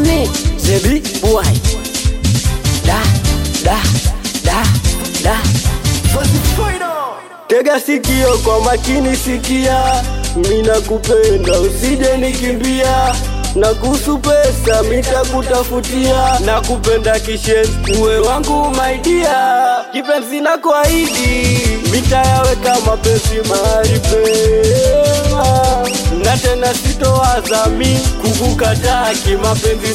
me, the big boy. Da, da, da, da. Tega sikio kwa makini, sikia, mina kupenda usije nikimbia, na kuhusu pesa mitakutafutia, na kupenda kishenzi uwe wangu maidia, kipenzi na kuahidi mitayaweka mapenzi mahali pema, na tena sitowaza mi kukukataa kimapenzi,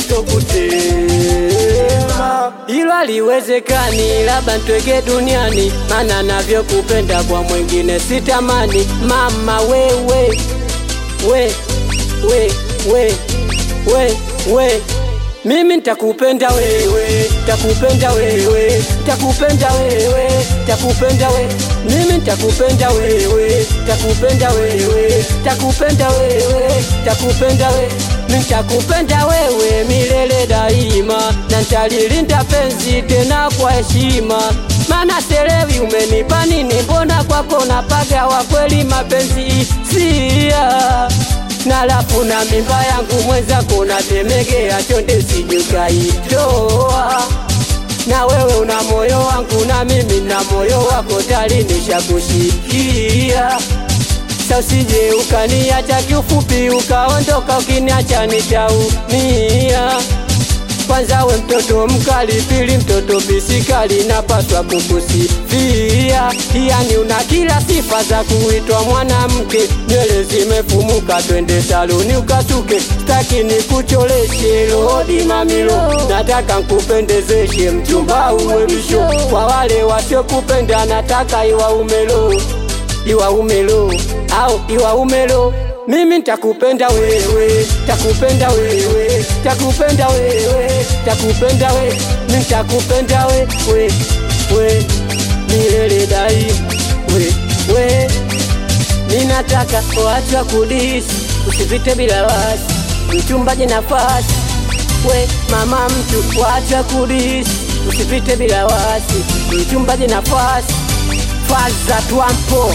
sitokutema Hilo haliwezekani, labda ntwege duniani, mana navyokupenda kwa mwingine sitamani. Mama wewe, we, we, we, we, we, mimi ntakupenda wewe, takupenda wewe, takupenda wewe, takupenda wewe, mimi ntakupenda wewe, takupenda wewe, takupenda wewe, takupenda wewe, nitakupenda wewe milele daima, na ntalilinda penzi tena kwa heshima, mana selewi umenipa nini, mbona kwako napaga wa kweli mapenzi sia na lafu na mimba yangu mwenzako natemegea chonde sijukaitoa na wewe una moyo wangu na mimi na moyo wako tali nishakushikia sa usije ukaniacha kiufupi ukaondoka ukiniacha nitaumia kwanza we mtoto mkali, pili mtoto bisikali, napaswa kukusifia. Yani una kila sifa za kuitwa mwanamke, nywele zimefumuka, twende saluni ukasuke, staki nikucholeshe lodi mamilo, nataka nkupendezeshe mchumba uwe bisho, kwa wale wasiokupenda nataka iwa umelo iwa umelo au iwa umelo mimi ntakupenda wewe, takupenda wewe, takupenda wewe, takupenda wewe, mimi ntakupenda wewe, we milele dai we we, ninataka watu kudisi, usipite bila wasi, mchumbaji nafasi we mama mtu, watu kudisi, usipite bila wasi, mchumbaji nafasi, faza twampo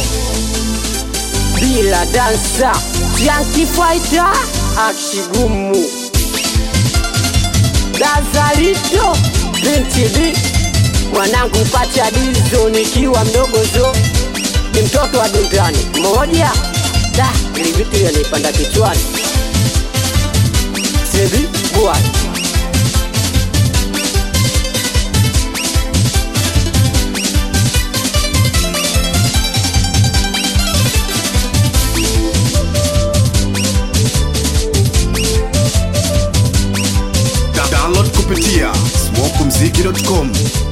bila dansa Yankee Fighter akishigumu Dazalito binti di mwanangu pacha dizo nikiwa mdogo zo ni mtoto wa dundani moja da ili vitu yanipanda kichwani sebi bwana download kupitia smokumziki.com